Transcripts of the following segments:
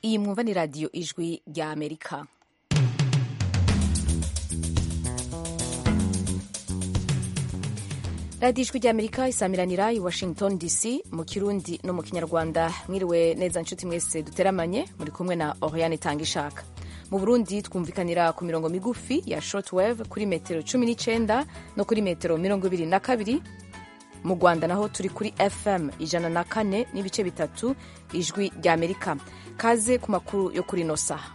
iyi mwumva ni radiyo ijwi rya amerika radiyo ijwi rya amerika isamiranira i washington dc mu kirundi no mu kinyarwanda mwiriwe neza nshuti mwese duteramanye muri kumwe na oriane itanga ishaka mu burundi twumvikanira ku mirongo migufi ya shortwave kuri metero cumi n'icyenda no kuri metero mirongo ibiri na kabiri mu rwanda naho turi kuri fm ijana na kane n'ibice bitatu ijwi rya amerika kaze ku makuru yo kuri ino saha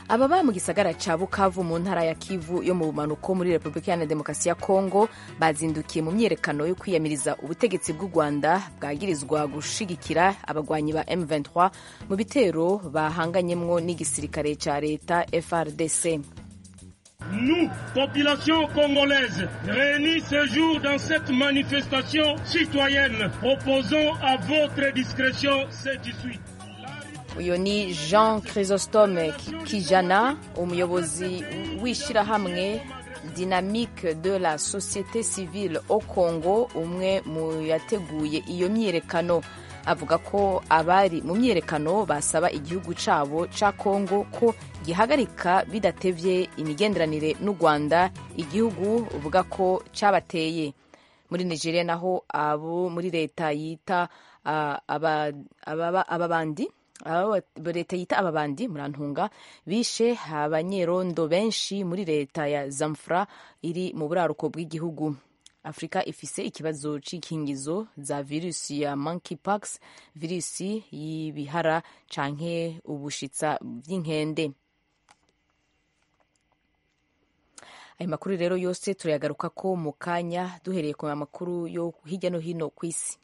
ababa mu gisagara cya bukavu mu ntara ya kivu yo mu bumanuko muri repubulika iharanira demokarasi ya kongo bazindukiye mu myiyerekano yo kwiyamiriza ubutegetsi bw'u rwanda bwagirizwa gushigikira abagwanyi ba m23 mu bitero bahanganyemwo n'igisirikare cya leta frdc Nous, population congolaise, réunis ce jour dans cette manifestation citoyenne, opposons à votre discrétion ce qui suit. uyu ni jean chrysostome kijana umuyobozi w'ishyirahamwe dynamique de la société civile au congo umwe mu yateguye iyo myiyerekano avuga ko abari mu myiyerekano basaba igihugu cyabo cya kongo ko gihagarika bidatebye imigenderanire n'u rwanda igihugu uvuga ko cyabateye muri nigeria naho abo muri leta yita ababandi leta yita ababandi murantunga bishe abanyerondo benshi muri leta ya zamfra iri mu buraruko bw'igihugu afurika ifise ikibazo c'ikingizo za virusi ya monkeypox virusi y'ibihara canke ubushitsa bw'inkende ayo makuru rero yose turayagaruka ko mu kanya duhereye ku makuru yo hirya no hino ku isi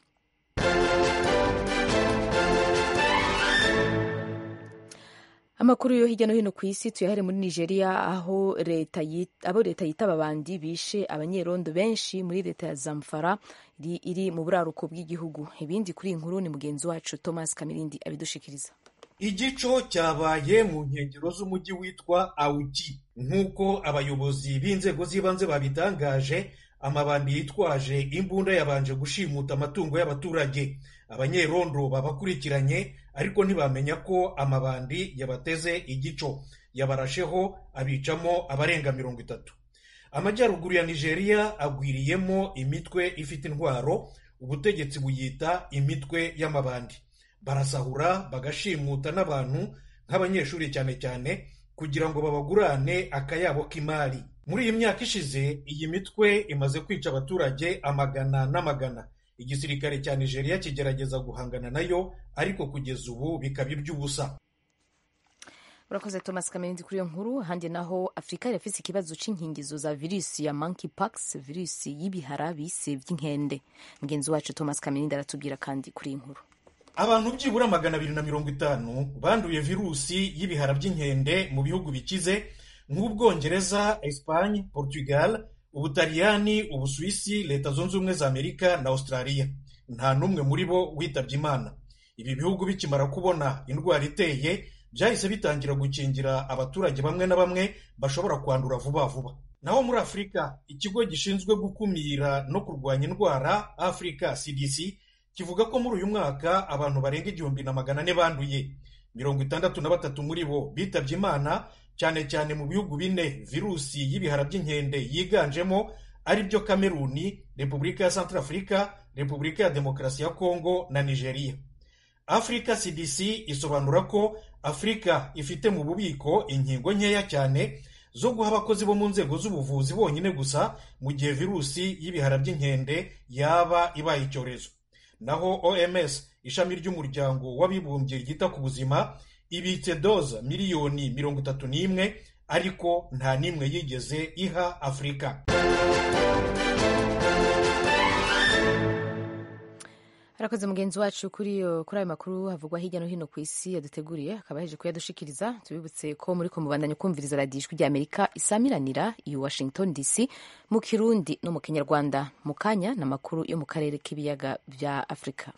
amakuru yo hirya no hino ku isi tuyahare muri nigeria aho leta abo leta yita ababandi bishe abanyerondo benshi muri leta ya zamfara iri mu buraruko bw'igihugu ibindi kuri iyi nkuru ni mugenzi wacu thomas kamirindi abidushikiriza igico cyabaye mu nkengero z'umujyi witwa awuki nk'uko abayobozi b'inzego z'ibanze babitangaje amabandi yitwaje imbunda yabanje gushimuta amatungo y'abaturage abanyerondo babakurikiranye ariko ntibamenya ko amabandi yabateze igico yabarasheho abicamo abarenga mirongo itatu amajyaruguru ya nigeria agwiriyemo imitwe ifite intwaro ubutegetsi buyita imitwe y'amabandi barasahura bagashimuta n'abantu nk'abanyeshuri cyane cyane kugira ngo babagurane akayabo k'imari muri iyi myaka ishize iyi mitwe imaze kwica abaturage amagana n'amagana igisirikare cya nigeria kigerageza guhangana nayo ariko kugeza ubu bikaba iby'ubusa urakoze thomas kamerindi kuri iyo nkuru handi naho afurika irafise ikibazo c'inkingizo za virusi ya monkeypox virusi y'ibihara bise by'inkende mugenzi wacu thomas kamerindi aratubwira kandi kuri iyi nkuru abantu byibura magana abiri na mirongo itanu banduye virusi y'ibihara by'inkende mu bihugu bikize nk'ubwongereza espanye portugal ubutaliyani ubusuwisi leta zunze ubumwe za amerika na australia nta n'umwe muri bo witabye imana ibi bihugu bikimara kubona indwara iteye byahise bitangira gukingira abaturage bamwe na bamwe bashobora kwandura vuba vuba naho muri afurika ikigo gishinzwe gukumira no kurwanya indwara afurika cdc kivuga ko muri uyu mwaka abantu barenga igihumbi na magana ane banduye mirongo itandatu na batatu muri bo bitabye imana cyane cyane mu bihugu bine virusi y'ibihara by'inkende yiganjemo ari byo kameruni repubulika ya santarafurika repubulika ya demokarasi ya kongo na nigeria afurika cdc isobanura ko afurika ifite mu bubiko inkingo nkeya cyane zo guha abakozi bo mu nzego z'ubuvuzi bonyine gusa mu gihe virusi y'ibihara by'inkende yaba ibaye icyorezo naho oms ishami ry'umuryango w'abibumbye ryita ku buzima ibitse doza miliyoni mirongo itatu n'imwe ariko nta n'imwe yigeze iha afurika arakoze mugenzi wacu kuri ayo makuru havugwa hirya no hino ku isi yaduteguriye akaba yaje kuyadushikiriza tubibutse ko muri kumubandanya kumviriza radiyo ijwi rya amerika isamiranira i washington dc mu kirundi no mu kinyarwanda mu kanya n'amakuru yo mu karere k'ibiyaga bya afurika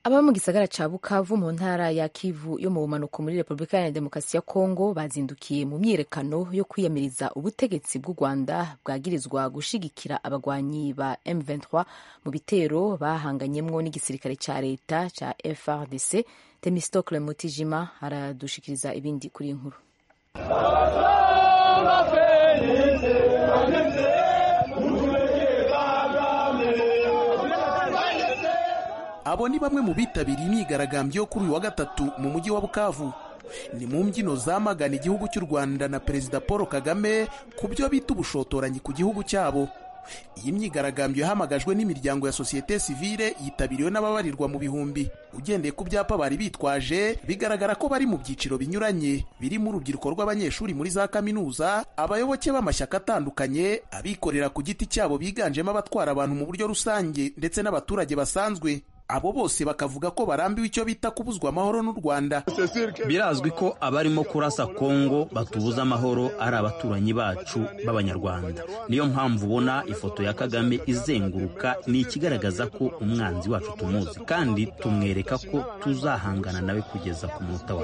ababa mu gisagara ca bukavu mu ntara ya kivu yo mu bumanuko muri repubulika iharanira demokarasi ya kongo bazindukiye mu myiyerekano yo kwiyamiriza ubutegetsi bw'u rwanda bwagirizwa gushigikira abagwanyi ba m23 mu bitero bahanganyemwo n'igisirikare ca leta ca frdc temistocle mutijima aradushikiriza ibindi kuri iyi nkuru abo ni bamwe mu bitabiriye imyigaragambyo yo kuri uyu wa gatatu mu mujyi wa bukavu ni mu mbyino zamagana igihugu cy'u rwanda na perezida paul kagame ku byo bita ubushotoranyi ku gihugu cyabo iyi myigaragambyo yahamagajwe n'imiryango ya sosiyete sivile yitabiriwe n'ababarirwa mu bihumbi ugendeye ku byapa bari bitwaje bigaragara ko bari mu byiciro binyuranye birimo urubyiruko rw'abanyeshuri muri za kaminuza abayoboke b'amashyaka atandukanye abikorera ku giti cyabo biganjemo abatwara abantu mu buryo rusange ndetse n'abaturage basanzwe abo bose bakavuga ko barambiwe icyo bita kubuzwa amahoro n'u rwanda birazwi ko abarimo kurasa kongo batubuza amahoro ari abaturanyi bacu b'abanyarwanda niyo mpamvu ubona ifoto ya kagame izenguruka ni ikigaragaza ko umwanzi wacu tumuzi kandi tumwereka ko tuzahangana nawe kugeza ku munota wa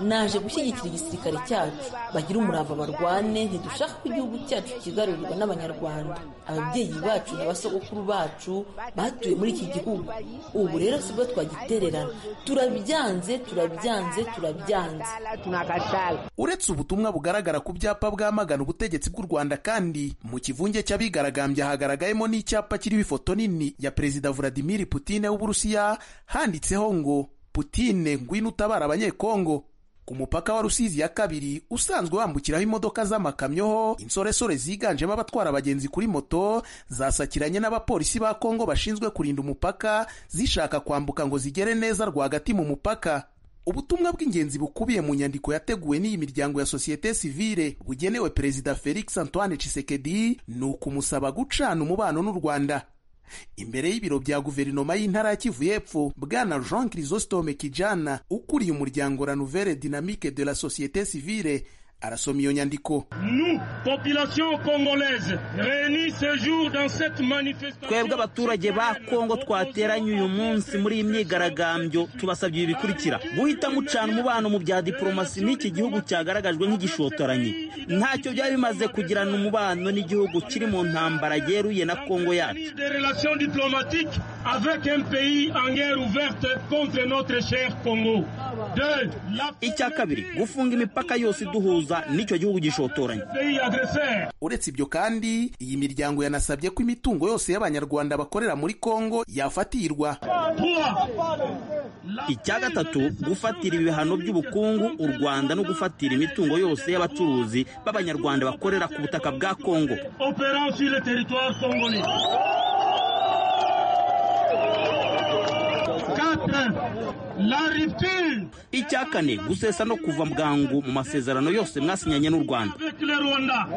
naje gushyigikira igisirikare cyacu bagira umurava barwane ntidushaka ko igihugu cyacu kigarurirwa n'abanyarwanda ababyeyi bacu na basogokuru bacu batuye muri iki gihugu ubu rero sibwo twagitererana turabyanze turabyanze turabyanze uretse ubutumwa bugaragara ku byapa bwamagana ubutegetsi bw'u rwanda kandi mu kivunge cy'abigaragambya hagaragayemo n'icyapa kiriho ifoto nini ya perezida vladimir putine w'uburusiya handitseho ngo putine ngwino utabara abanyekongo ku mupaka wa rusizi ya kabiri usanzwe wambukiraho imodoka z'amakamyo ho insoresore ziganjemo abatwara abagenzi kuri moto zasakiranye n'abapolisi ba kongo bashinzwe kurinda umupaka zishaka kwambuka ngo zigere neza rwagati mu mupaka ubutumwa bw'ingenzi bukubiye mu nyandiko yateguwe n'iyi miryango ya sosiyete sivile bugenewe perezida felix antoine tshisekedi ni ukumusaba gucana umubano n'u rwanda imbere y'ibiro bya guverinoma y'intara ya kivu y'epfo bwana jean chrysostome kijana ukuriye umuryango la nouvelle dynamique de la société civile arasoma iyo nyandiko Nous, population congolaise, réunis ce jour dans cette twebwe manifestation, abaturage ba kongo twateranye uyu munsi muri iyi myigaragambyo tubasabye ibi bikurikira guhita mucana umubano mu bya diporomasi n'iki gihugu cyagaragajwe nk'igishotoranyi ntacyo byari bimaze kugirana umubano n'igihugu kiri mu ntambara yeruye na kongo yacu ni des relations diplomatiques avec un pays en guerre ouverte contre notre cher Congo. Deux, la icya kabiri gufunga imipaka yose iduhuza n'icyo gihugu gishotoranye pays agresseur. uretse ibyo kandi iyi miryango yanasabye ko imitungo yose y'abanyarwanda bakorera muri kongo yafatirwa Trois, la icya gatatu gufatira ibihano by'ubukungu u rwanda no gufatira imitungo yose y'abacuruzi b'abanyarwanda bakorera ku butaka bwa kongo opérant sur le territoire congolais. Quatre, la rupture icya kane gusesa no kuva bwangu mu masezerano yose mwasinyanye n'u rwanda avec le Rwanda.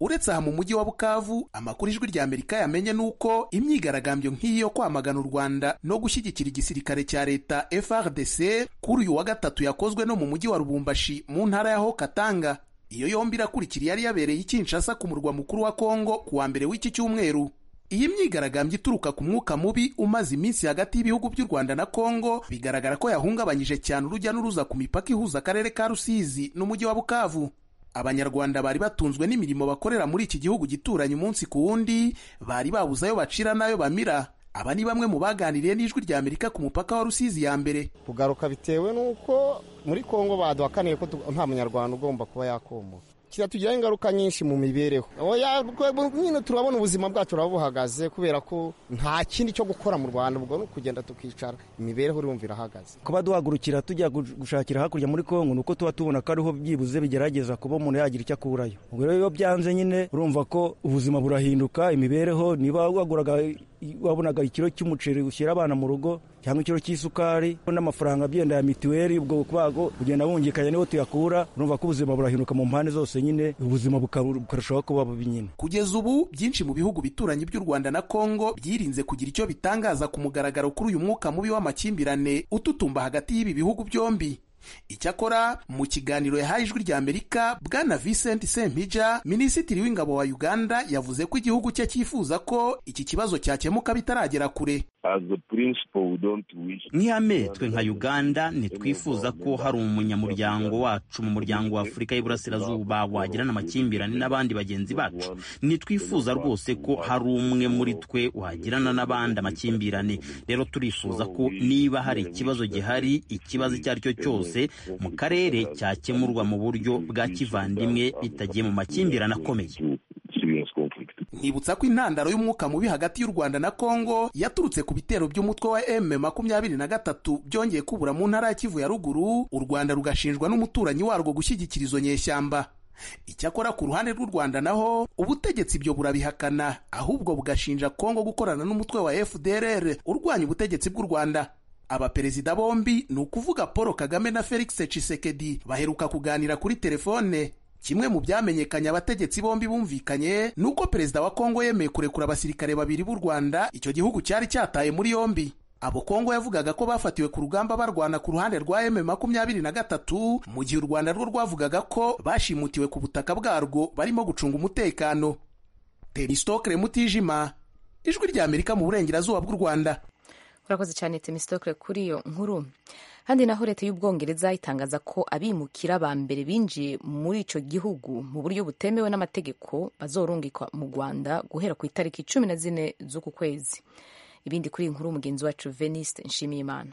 uretse aha mu mujyi wa bukavu amakuru ijwi rya amerika yamenye ni uko imyigaragambyo nk'iyi yo kwamagana u rwanda no gushyigikira igisirikare cya leta frdc kuri uyu wa gatatu yakozwe no mu mujyi wa rubumbashi mu ntara ya hokatanga iyo yombi irakurikira yari yabereye i kinshasa ku murwa mukuru wa kongo ku wa mbere w'iki cyumweru iyi myigaragambyo ituruka ku mwuka mubi umaze iminsi hagati y'ibihugu by'u rwanda na kongo bigaragara ko yahungabanyije cyane urujya n'uruza ku mipaka ihuza akarere ka rusizi n'umujyi wa bukavu abanyarwanda bari batunzwe n'imirimo bakorera muri iki gihugu gituranye umunsi ku wundi bari babuze ayo bacira n'ayo bamira aba ni bamwe mu baganiriye n'ijwi rya amerika ku mupaka wa rusizi ya mbere kugaruka bitewe n'uko muri kongo baduhakaniye ko tu- nta munyarwanda ugomba kuba yakomoka kiratugiraho ingaruka nyinshi mu mibereho Oya, bwe- nyine turabona ubuzima bwacu turaba buhagaze kubera ko nta kindi cyo gukora mu rwanda ubwo ni ukugenda tukicara imibereho urumva irahagaze kuba duhagurukira tujya gu- gushakira hakurya muri kongo ni uko tuba tubona ko ariho byibuze bigerageza kuba umuntu yagira icyo akurayo ubwo rero iyo byanze nyine urumva ko ubuzima burahinduka imibereho niba waguraga wabonaga ikiro cy'umuceri ushyira abana mu rugo cyangwa ikiro cy'isukari n'amafaranga agenda ya mituweli ubwo kwago ugenda wungikanya niho tuyakura urumva ko ubuzima burahinduka mu mpande zose nyine ubuzima buka- bukarushaho kuba bubi nyine kugeza ubu byinshi mu bihugu bituranye by'u rwanda na kongo byirinze kugira icyo bitangaza ku mugaragaro kuri uyu mwuka mubi w'amakimbirane ututumba hagati y'ibi bihugu byombi icyakora mu kiganiro yahaye ijwi rya amerika bwana vincent sempija minisitiri w'ingabo wa uganda yavuze ko igihugu cye cyifuza ko iki kibazo cyakemuka bitaragera kure nk'ihame twe nka uganda ntitwifuza ko hari umunyamuryango wacu mu muryango wa afurika y'iburasirazuba wagirana amakimbirane n'abandi bagenzi bacu ntitwifuza rwose ko hari umwe muri twe wagirana n'abandi amakimbirane rero turifuza ko niba hari ikibazo gihari ikibazo icyo ari cyo cyose mu karere cyakemurwa mu buryo bwa kivandimwe bitagiye mu makimbirane akomeye Nibutsa ko intandaro y'umwuka mubi hagati y'u Rwanda na Kongo yaturutse ku bitero by'umutwe wa M makumyabiri na gatatu byongeye kubura mu ntara ya Kivu ya ruguru u Rwanda rugashinjwa n'umuturanyi warwo gushyigikira izo nyeshyamba icyakora ku ruhande rw'u Rwanda naho ubutegetsi ibyo burabihakana ahubwo bugashinja Kongo gukorana n'umutwe wa FDLR urwanya ubutegetsi bw'u Rwanda abaperezida bombi ni ukuvuga Paul Kagame na Felix Tshisekedi baheruka kuganira kuri telefone kimwe mu byamenyekanye abategetsi bombi bumvikanye ni uko perezida wa kongo yemeye kurekura abasirikare babiri b'u rwanda icyo gihugu cyari cyataye muri yombi abo kongo yavugaga ko bafatiwe ku rugamba barwana ku ruhande rwa m makumyabiri na gatatu mu gihe u rwanda rwo rwavugaga ko bashimutiwe ku butaka bwarwo barimo gucunga umutekano teristokere mutijima ijwi rya amerika mu burengerazuba bw'u rwanda urakoze cyane temisitokere kuri iyo nkuru kandi naho leta y'ubwongereza itangaza ko abimukira ba mbere binjiye muri icyo gihugu mu buryo butemewe n'amategeko bazorungikwa mu rwanda guhera ku itariki cumi na zine z'uku kwezi ibindi kuri iyi nkuru mugenzi wacu veniste nshimiyimana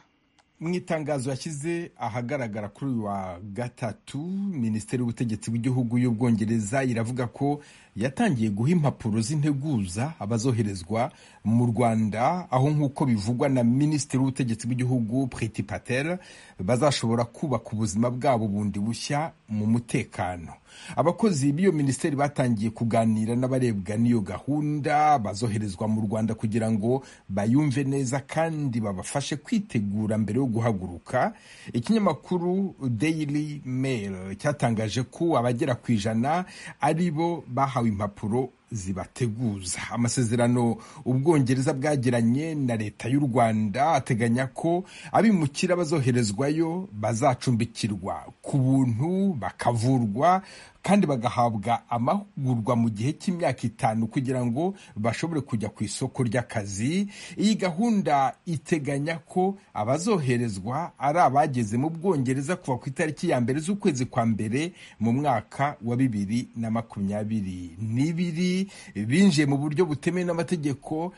mu itangazo yashyize ahagaragara kuri uyu wa gatatu minisiteri y'ubutegetsi bw'igihugu y'ubwongereza iravuga ko yatangiye guha impapuro z'integuza abazoherezwa mu rwanda aho nk'uko bivugwa na minisitiri w'ubutegetsi bw'igihugu priti patel bazashobora kubaka ubuzima bwabo bundi bushya mu mutekano abakozi b'iyo minisiteri batangiye kuganira n'abarebwa n'iyo gahunda bazoherezwa mu rwanda kugira ngo bayumve neza kandi babafashe kwitegura mbere yo guhaguruka ikinyamakuru daily mail cyatangaje ko abagera ku ijana ari bo bahawe impapuro zibateguza amasezerano ubwongereza bwagiranye na leta y'u rwanda ateganya ko abimukira bazoherezwayo bazacumbikirwa ku buntu bakavurwa kandi bagahabwa amahugurwa mu gihe cy'imyaka itanu kugira ngo bashobore kujya ku isoko ry'akazi iyi gahunda iteganya ko abazoherezwa ari abageze mu bwongereza kuva ku itariki ya mbere z'ukwezi kwa mbere mu mwaka wa bibiri na makumyabiri n'ibiri binjiye mu buryo butemewe n'amategeko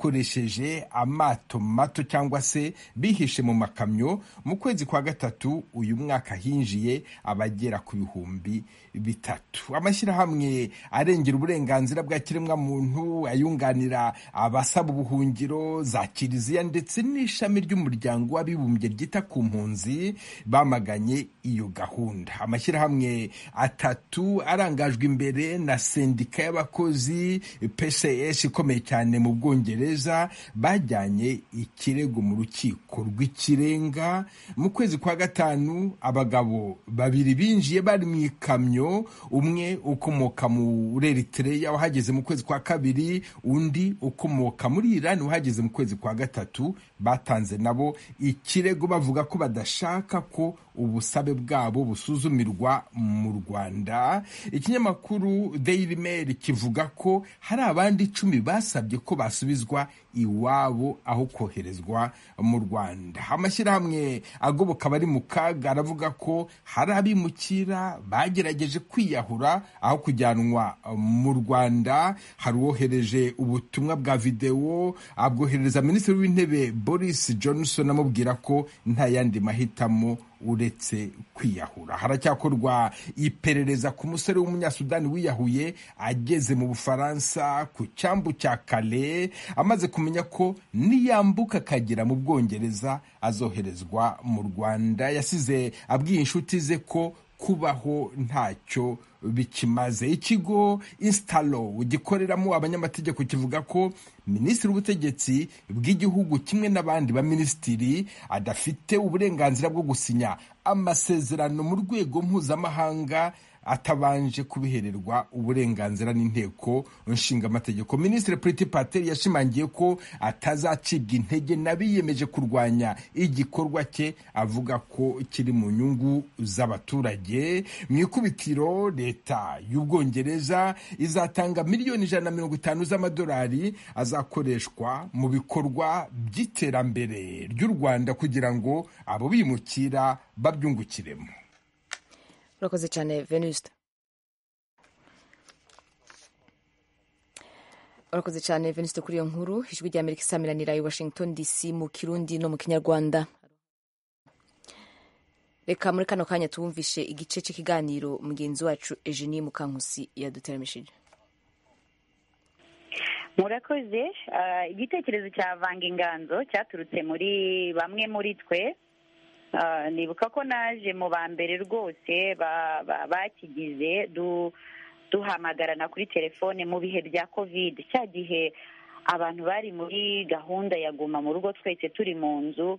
bakoresheje amato mato cyangwa se bihishe mu makamyo mu kwezi kwa gatatu uyu mwaka hinjiye abagera ku bihumbi bitatu amashyirahamwe arengera uburenganzira bwa kiremwamuntu ayunganira abasaba ubuhungiro za kiliziya ndetse n'ishami ry'umuryango w'abibumbye ryita ku mpunzi bamaganye iyo gahunda amashyirahamwe atatu arangajwe imbere na sendika y'aba abakozi PCS ikomeye cyane mu Bwongereza bajyanye ikirego mu rukiko rw'ikirenga mu kwezi kwa gatanu abagabo babiri binjiye bari mu ikamyo umwe ukomoka muri Eritrea wahageze mu kwezi kwa kabiri undi ukomoka muri Iran wahageze mu kwezi kwa gatatu batanze nabo ikirego bavuga ko badashaka ko ubusabe bwabo busuzumirwa mu Rwanda ikinyamakuru Daily Mail kivuga ko hari abandi icumi basabye ko basubizwa iwabo aho koherezwa mu Rwanda amashyirahamwe agoboka abari mu kaga aravuga ko hari abimukira bagerageje kwiyahura aho kujyanwa mu Rwanda hari uwohereje ubutumwa bwa videwo abwoherereza minisitiri w'intebe Boris Johnson amubwira ko nta yandi mahitamo uretse kwiyahura haracyakorwa iperereza ku musore w'umunyasudani wiyahuye ageze mu bufaransa ku cyambu cya kale amaze kumenya ko niyambuka akagera mu bwongereza azoherezwa mu rwanda yasize abwiye inshuti ze ko kubaho ntacyo bikimaze ikigo instalo gikoreramo abanyamategeko kivuga ko minisitiri w'ubutegetsi bw'igihugu kimwe n'abandi baminisitiri adafite uburenganzira bwo gusinya amasezerano mu rwego mpuzamahanga atabanje kubihererwa uburenganzira n'inteko nshingamategeko minisitiri puriti pateri yashimangiye ko atazacibwa intege n'abiyemeje kurwanya igikorwa cye avuga ko kiri mu nyungu z'abaturage mu ikubitiro leta y'ubwongereza izatanga miliyoni ijana na mirongo itanu z'amadolari azakoreshwa mu bikorwa by'iterambere ry'u rwanda kugira ngo abo bimukira babyungukiremo urakoze cyane venuste urakoze cyane venuste kuri iyo nkuru ijwi rya amerika isamiranira i washington dc mu kirundi no mu kinyarwanda reka muri kano kanya tuwumvishe igice cy'ikiganiro mugenzi wacu eugenie mukankusi yaduteramishije murakoze igitekerezo cya vanga inganzo cyaturutse muri bamwe muri twe nibuka ko naje mu ba mbere rwose bakigize duhamagarana kuri telefone mu bihe bya kovide cya gihe abantu bari muri gahunda ya guma mu rugo twese turi mu nzu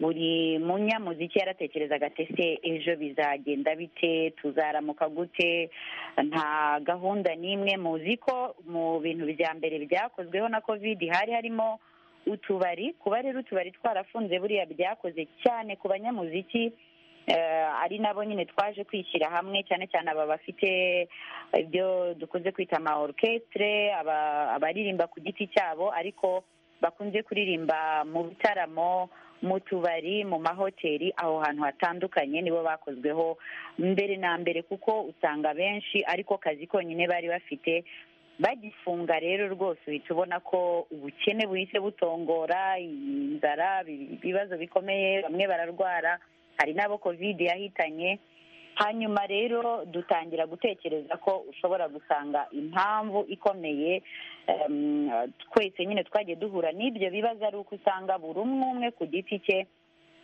buri munyamuziki yaratekerezaga se ejo bizagenda bite tuzaramuka gute nta gahunda n'imwe muzi ko mu bintu bya mbere byakozweho na kovide hari harimo utubari kuba rero utubari twarafunze buriya byakoze cyane ku banyamuziki ari nabo nyine twaje kwishyira hamwe cyane cyane aba bafite ibyo dukunze kwita ama orukesitire abaririmba ku giti cyabo ariko bakunze kuririmba mu bitaramo mu tubari mu mahoteli aho hantu hatandukanye nibo bakozweho mbere na mbere kuko usanga benshi ariko kazi konyine bari bafite bagifunga rero rwose uhita ubona ko ubukene buhise butongora inzara ibibazo bikomeye bamwe bararwara hari n'abo kovide yahitanye hanyuma rero dutangira gutekereza ko ushobora gusanga impamvu ikomeye twese nyine twagiye duhura n'ibyo bibazo ari uko usanga buri umwe umwe ku giti cye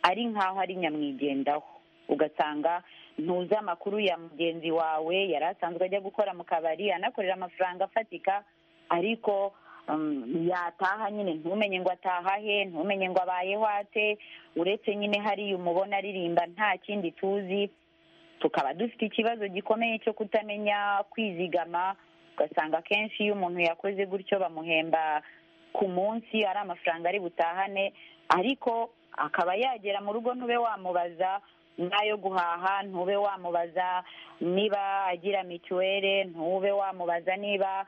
ari nk'aho ari nyamwigendaho ugasanga ntuzi amakuru ya mugenzi wawe yari asanzwe ajya gukora mu kabari anakorera amafaranga afatika ariko yataha nyine ntumenye ngo ataha he ntumenye ngo abayeho ate uretse nyine hariya umubona aririmba nta kindi tuzi tukaba dufite ikibazo gikomeye cyo kutamenya kwizigama ugasanga akenshi iyo umuntu yakoze gutyo bamuhemba ku munsi ari amafaranga ari butahane ariko akaba yagera mu rugo ntube wamubaza n'ayo guhaha ntube wamubaza niba agira mituweli ntube wamubaza niba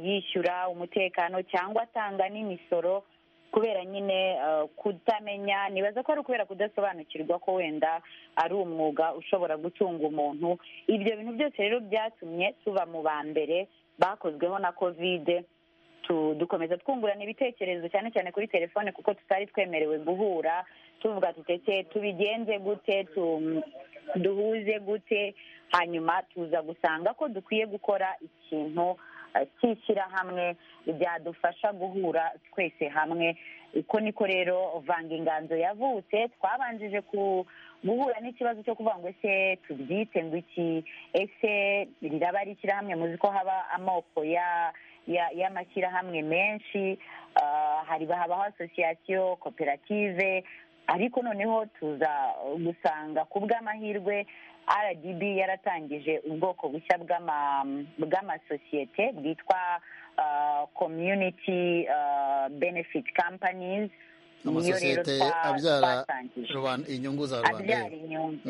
yishyura umutekano cyangwa atanga n'imisoro kubera nyine kutamenya nibaza ko ari ukubera kudasobanukirwa ko wenda ari umwuga ushobora gutunga umuntu ibyo bintu byose rero byatumye tuba mu ba mbere bakozweho na kovide dukomeza twungurana ibitekerezo cyane cyane kuri telefone kuko tutari twemerewe guhura tuvuga tutetse tubigenze gute duhuze gute hanyuma tuza gusanga ko dukwiye gukora ikintu cy'ishyirahamwe byadufasha guhura twese hamwe uko niko rero vanga inganzo yavutse twabanjije guhura n'ikibazo cyo kuvuga ngo ese tubyite ngo iki ese riraba ari ishyirahamwe muzi ko haba amoko ya y'amashyirahamwe menshi hari habaho asosiyasiyo koperative ariko noneho tuza gusanga ku bw'amahirwe rdb yaratangije ubwoko bushya bw'amasosiyete bwitwa community benefit companies amasosiyete abyara inyungu za rubanda abyara inyungu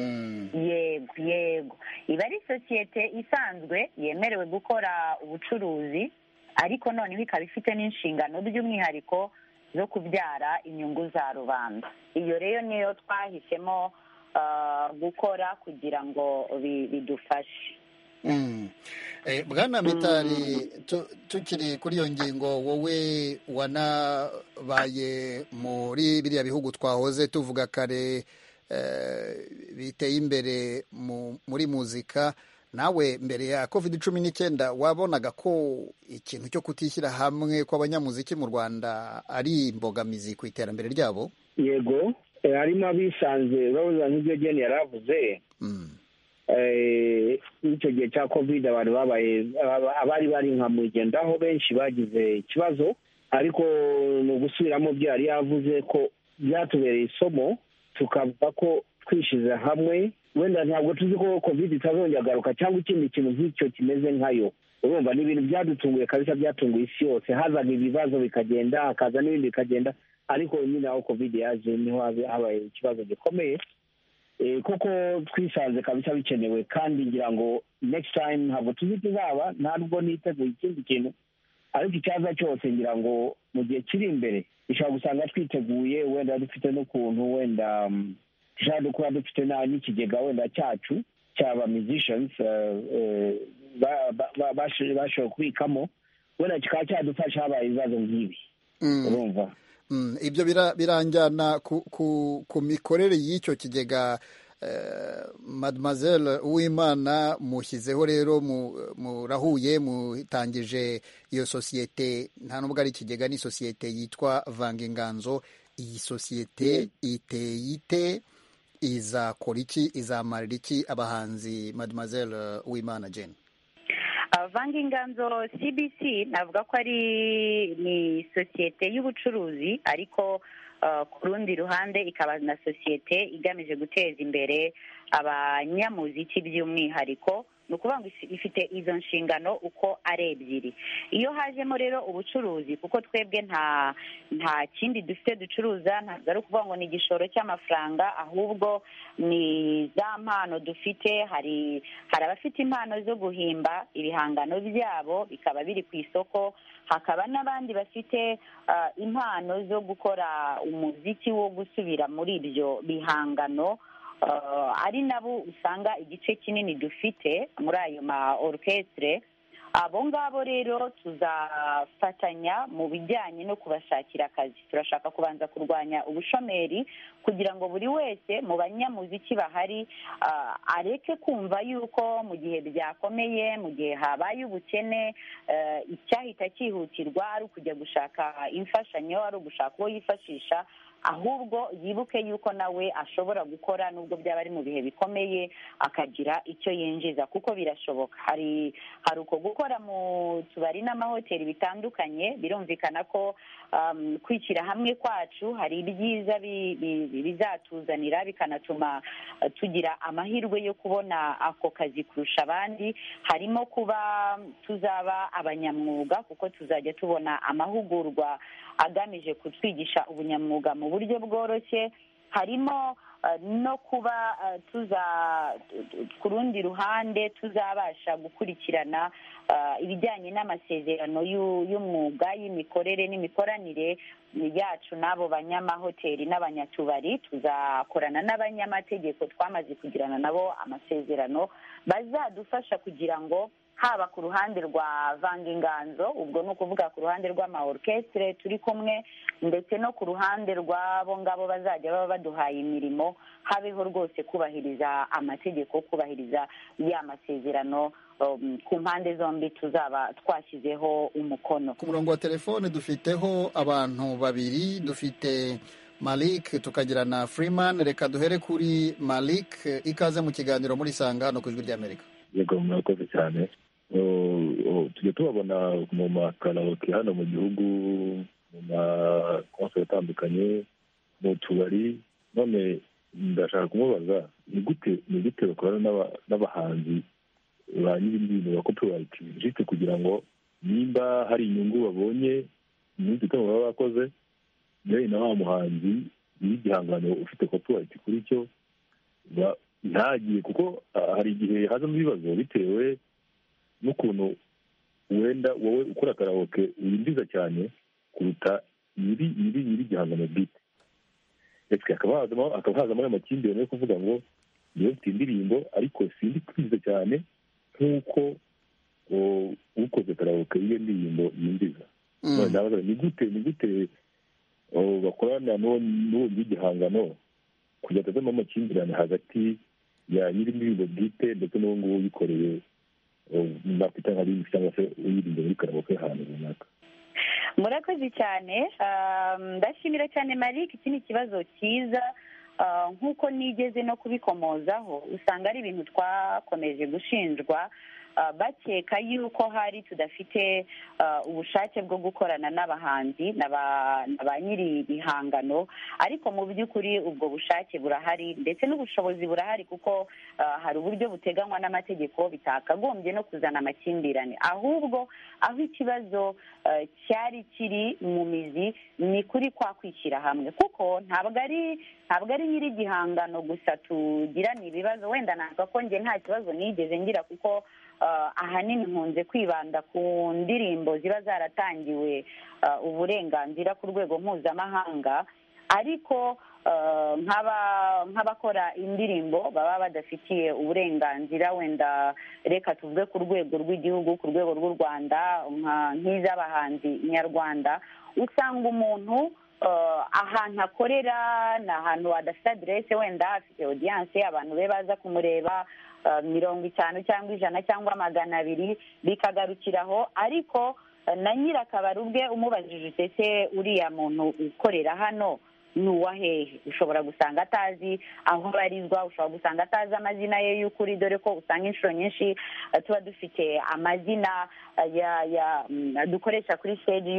yego yego iba ari sosiyete isanzwe yemerewe gukora ubucuruzi ariko noneho ikaba ifite n'inshingano by'umwihariko zo kubyara inyungu za rubanda iyo rero niyo twahisemo gukora kugira ngo bidufashe bwana mitari tukiri kuri iyo ngingo wowe wanabaye muri biriya bihugu twahoze tuvuga kare biteye imbere muri muzika nawe mbere ya covid cumi n'icyenda wabonaga ko ikintu cyo kutishyira hamwe kw'abanyamuziki mu rwanda ari imbogamizi ku iterambere ryabo yego harimo abisanze babuza nk'ibyo geni yari avuze icyo gihe cya covid abantu babaye abari bari nka mugendaho benshi bagize ikibazo ariko mu gusubiramo byo yari yavuze ko byatubereye isomo tukavuga ko twishyize hamwe wenda ntabwo tuzi ko covid itazongera agaruka cyangwa ikindi kintu nk'icyo kimeze nkayo urumva ni ibintu byadutunguye kabisa byatunguye isi yose hazaga ibibazo bikagenda hakaza n'ibindi bikagenda ariko nyine aho covid yaje niho habe- habaye ikibazo gikomeye Eh, kuko twisanze kabisa bikenewe kandi ngira ngo next time ntabwo tuzi ikizaba ntabwo niteguye ikindi kintu ariko icyaza cyose ngira ngo mu gihe kiri imbere dushobora gusanga twiteguye wenda dufite n'ukuntu wenda mm, dushobora no kuba dufite na- n'ikigega wenda cyacu cyaba musicians eh, eh, ba- ba- ba- bash- bashoboye kubikamo wenda kikaba cyadufasha habaye ibibazo nk'ibi Mm. urumva Mm, ibyo bira- biranjyana ku, ku, ku mikorere y'icyo kigega eh, mademoiselle uwimana mushyizeho rero mu- murahuye mutangije iyo sosiyete nta n'ubwo ari ikigega ni sosiyete yitwa vanga inganzo iyi sosiyete iteye ite izakora iki izamarira iki abahanzi mademoiselle uwimana jane vanga inganzo cbc navuga ko ari ni sosiyete y'ubucuruzi ariko ah, ku rundi ruhande ikaba na sosiyete igamije guteza imbere abanyamuziki by'umwihariko ni ukuvuga ngo ifi- ifite izo nshingano uko ari ebyiri iyo hajemo rero ubucuruzi kuko twebwe nta nta kindi dufite ducuruza ntabwo ari ukuvuga ngo ni igishoro cy'amafaranga ahubwo ni za mpano dufite hari hari abafite impano zo guhimba ibihangano byabo bikaba biri ku isoko hakaba n'abandi bafite ah, impano zo gukora umuziki wo gusubira muri ibyo bihangano Ah, ari nabo usanga igice kinini dufite muri ayo ma orukesitire abo ngabo rero tuzafatanya mu bijyanye no kubashakira akazi turashaka kubanza kurwanya ubushomeri kugira ngo buri wese mu banyamuziki bahari ah, areke kumva yuko mu gihe byakomeye mu gihe habaye ubukene eh, icyahita cyihutirwa ari ukujya gushaka imfashanyo ari ugushaka uwo yifashisha ahubwo yibuke yuko nawe ashobora gukora nubwo byaba ari mu bihe bikomeye akagira icyo yinjiza kuko birashoboka hari hari uko gukora mu tubari n'amahoteli bitandukanye birumvikana ko um, kwishyira hamwe kwacu hari ibyiza bi- bi- bi- bizatuzanira bikanatuma eh, tugira amahirwe yo kubona ako kazi kurusha abandi harimo kuba tuzaba abanyamwuga kuko tuzajya tubona amahugurwa agamije kutwigisha ubunyamwuga mu buryo bworoshye harimo eh, no kuba eh, tuza ku rundi ruhande tuzabasha gukurikirana eh, ibijyanye n'amasezerano y'u- y'umwuga y'imikorere n'imikoranire yacu n'abo banyamahoteli n'abanyatubari tuzakorana n'abanyamategeko twamaze kugirana nabo amasezerano bazadufasha kugira ngo haba ku ruhande rwa vanga inganzo ubwo ni ukuvuga ku ruhande rw'amaorukestre turi kumwe ndetse no ku ruhande rw'abo ngabo bazajya baba baduhaye imirimo habeho rwose kubahiriza amategeko kubahiriza ya masezerano um, ku mpande zombi tuzaba twashyizeho umukono ku murongo wa telefone dufiteho abantu babiri dufite malik tukagira na freeman reka duhere kuri malik ikaze mu kiganiro muri sanga hano ku ijwi ry'amerika yego mwakoze cyane Oh, oh, tujya tubabona mu makaraoke hano mu gihugu mu makonseri atandukanye mu tubari none ndashaka kumubaza ni gute ni gute bakorana n'aba- n'abahanzi ba nyir'ibintu ba copyright jisite kugira ngo nimba hari inyungu babonye iminsi itanu baba bakoze yewe na wa muhanzi n'igihangano ufite copyright kuri cyo ba- ntagire kuko ah, hari igihe hazamo ibibazo bitewe n'ukuntu wenda wowe ukora karawoke winjiza cyane kuruta nyiri nyiri nyiri igihangano bwite ndetse hakaba hazamo hakaba hazamo ayo makimbirane yo kuvuga ngo niyo mfite indirimbo ariko sindi kwiza cyane nk'uko o- ukoze karawoke y'iyo ndirimbo yinjiza Mm. None ndabaza, ni gute ni gute o, bakorana n'uwo n'uwo nyiri igihangano kugira ngo havemo amakimbirane hagati ya nyiri indirimbo bwite ndetse n'uwo nguwo uyikoreye nakwita nka bindi cyangwa se uyirinda muri karaboke ahantu runaka murakoze cyane Um, ndashimira cyane Malik iki ni ikibazo cyiza Uh, nk'uko nigeze no kubikomozaho usanga ari ibintu twakomeje gushinjwa bakeka yuko hari tudafite ubushake bwo gukorana n'abahanzi na ba nyiri ibihangano ariko mu by'ukuri ubwo bushake burahari ndetse n'ubushobozi burahari kuko hari uburyo buteganywa n'amategeko bitakagombye no kuzana amakimbirane ahubwo aho ikibazo cyari kiri mu mizi ni kuri kwa kwishyira hamwe kuko ntabwo ari ntabwo ari nyiri igihangano gusa tugirana ibibazo wenda ntabwo njye nta kibazo nigeze ngira kuko ahanini nkunze kwibanda ku ndirimbo ziba zaratangiwe uburenganzira ku rwego mpuzamahanga ariko nk'abakora indirimbo baba badafitiye uburenganzira wenda reka tuvuge ku rwego rw'igihugu ku rwego rw'u rwanda nk'iz'abahanzi nyarwanda usanga umuntu ahantu akorera ni ahantu hadafite aderese wenda afite odiyanse abantu be baza kumureba mirongo itanu cyangwa ijana cyangwa magana abiri bikagarukiraho ariko na nyirakabari ubwe umubajije utese uriya muntu ukorera hano ni uwa hehe ushobora gusanga atazi aho abarizwa ushobora gusanga atazi amazina ye y'ukuri dore ko usanga inshuro nyinshi tuba dufite amazina dukoresha kuri siteji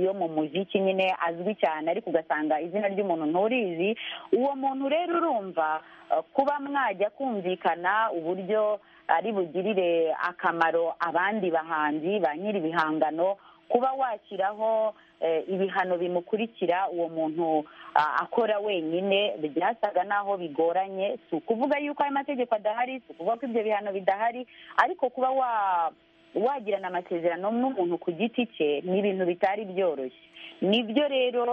yo mu muziki nyine azwi cyane ariko ugasanga izina ry'umuntu nturizi uwo muntu rero urumva kuba mwajya kumvikana uburyo ari bugirire akamaro abandi bahanzi ba nyiri ibihangano kuba washyiraho ibihano bimukurikira uwo muntu akora wenyine byasaga n'aho bigoranye si ukuvuga yuko ayo mategeko adahari si ukuvuga ko ibyo bihano bidahari ariko kuba wagirana amasezerano n'umuntu ku giti cye ni ibintu bitari byoroshye nibyo rero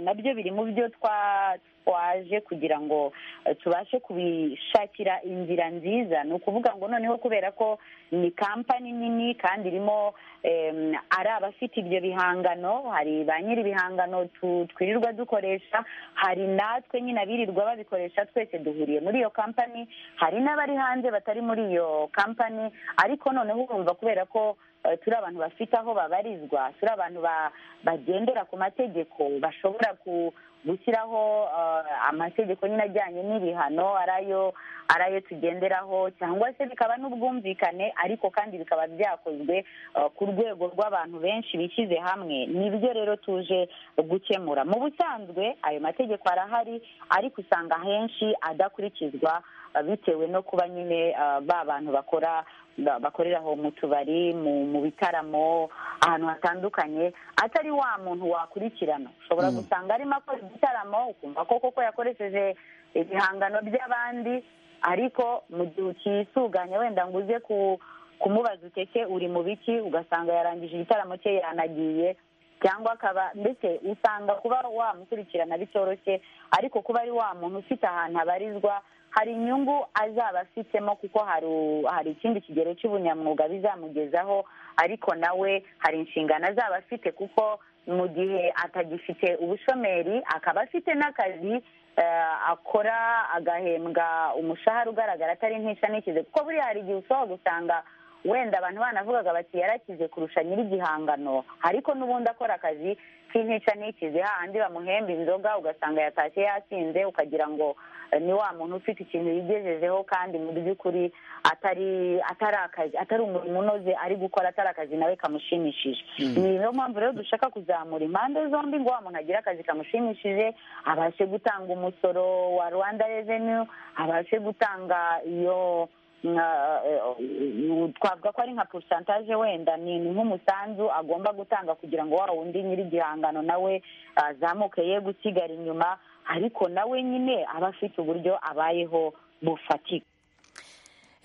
nabyo biri mu byo twaje kugira ngo tubashe kubishakira inzira nziza ni ukuvuga ngo noneho kubera ko ni kampani nini kandi irimo ari abafite ibyo bihangano hari ba nyiri ibihangano twirirwa dukoresha hari natwe nyine abirirwa babikoresha twese duhuriye muri iyo kampani hari n'abari hanze batari muri iyo kampani ariko noneho urumva kubera ko turi abantu bafite aho babarizwa turi abantu bagendera ku mategeko bashobora gushyiraho amategeko nyine ajyanye n'ibihano ari ayo tugenderaho cyangwa se bikaba n'ubwumvikane ariko kandi bikaba byakozwe ku rwego rw'abantu benshi bishyize hamwe nibyo rero tuje gukemura mu busanzwe ayo mategeko arahari ariko usanga henshi adakurikizwa bitewe no kuba nyine ba bantu bakora bakorera aho mu tubari mu bitaramo ahantu hatandukanye atari wa muntu wakurikirana ushobora gusanga arimo akora igitaramo ukumva ko koko yakoresheje ibihangano by'abandi ariko mu gihe ukisuganya wenda ngo uze kumubaza uteke uri mu biki ugasanga yarangije igitaramo cye yanagiye cyangwa akaba ndetse usanga kuba wamukurikirana bitoroshye ariko kuba ari wa muntu ufite ahantu abarizwa hari inyungu azaba afitemo kuko hari ikindi kigero cy'ubunyamwuga bizamugezaho ariko nawe hari inshingano azaba afite kuko mu gihe atagifite ubushomeri akaba afite n'akazi akora agahembwa umushahara ugaragara atari ntisha ntikize kuko buriya hari igihe ushobora gusanga wenda abantu banavugaga bati yarakize kurusha nyir'igihangano ariko n'ubundi akora akazi k'intica ntikize hahandi bamuhemba inzoga ugasanga yatashye yasinze ukagira ngo ni wa muntu ufite ikintu yigejejeho kandi mu by'ukuri atari atari akazi atari umurimo unoze ari gukora atari akazi nawe kamushimishije ni niyo mpamvu rero dushaka kuzamura impande zombi ngo wa muntu agire akazi kamushimishije abashe gutanga umusoro wa rwanda reveni abashe gutanga iyo twavuga ko ari nka porosantaje wenda ni nk'umusanzu agomba gutanga kugira ngo wa wundi nyir'igihangano nawe azamuke ye gusigara inyuma ariko nawe nyine aba afite uburyo abayeho bufatika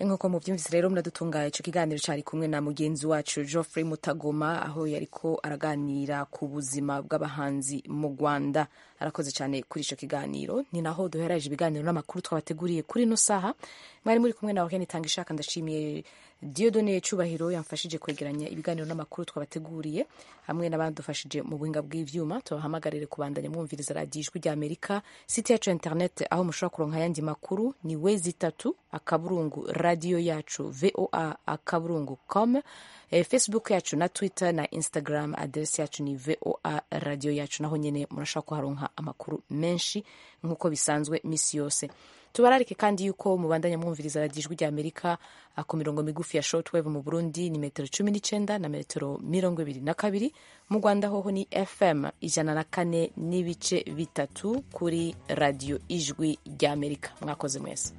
nk'uko mubyumvise rero muradutunga icyo kiganiro cyari kumwe na mugenzi wacu Geoffrey Mutagoma aho yari ko araganira ku buzima bw'abahanzi mu Rwanda arakoze cyane kuri icyo kiganiro ni naho duheraje ibiganiro n'amakuru twabateguriye kuri ino saha mwari muri kumwe nawe nitanga ishaka ndashimiye Dieudonne Cyubahiro yamfashije kwegeranya ibiganiro n'amakuru twabateguriye hamwe n'abadufashije mu buhinga bw'ivyuma tubahamagarire kubandanya mwumviriza radiyo ijwi rya Amerika site yacu internet aho mushobora kuronka ayandi makuru ni wezi itatu akaburungu radiyo yacu voa akaburungu com eh, facebook yacu na twitter na instagram aderesi yacu ni voa radio yacu naho nyine murashobora kuharonka amakuru menshi nk'uko bisanzwe minsi yose tubararike kandi yuko mubandanya mwumviriza radiyo ijwi rya amerika ah, ku mirongo migufi ya shortwave mu burundi ni metero cumi n'icyenda na metero mirongo ibiri na kabiri mu rwanda hoho ni fm ijana na kane n'ibice bitatu kuri radiyo ijwi rya amerika mwakoze mwese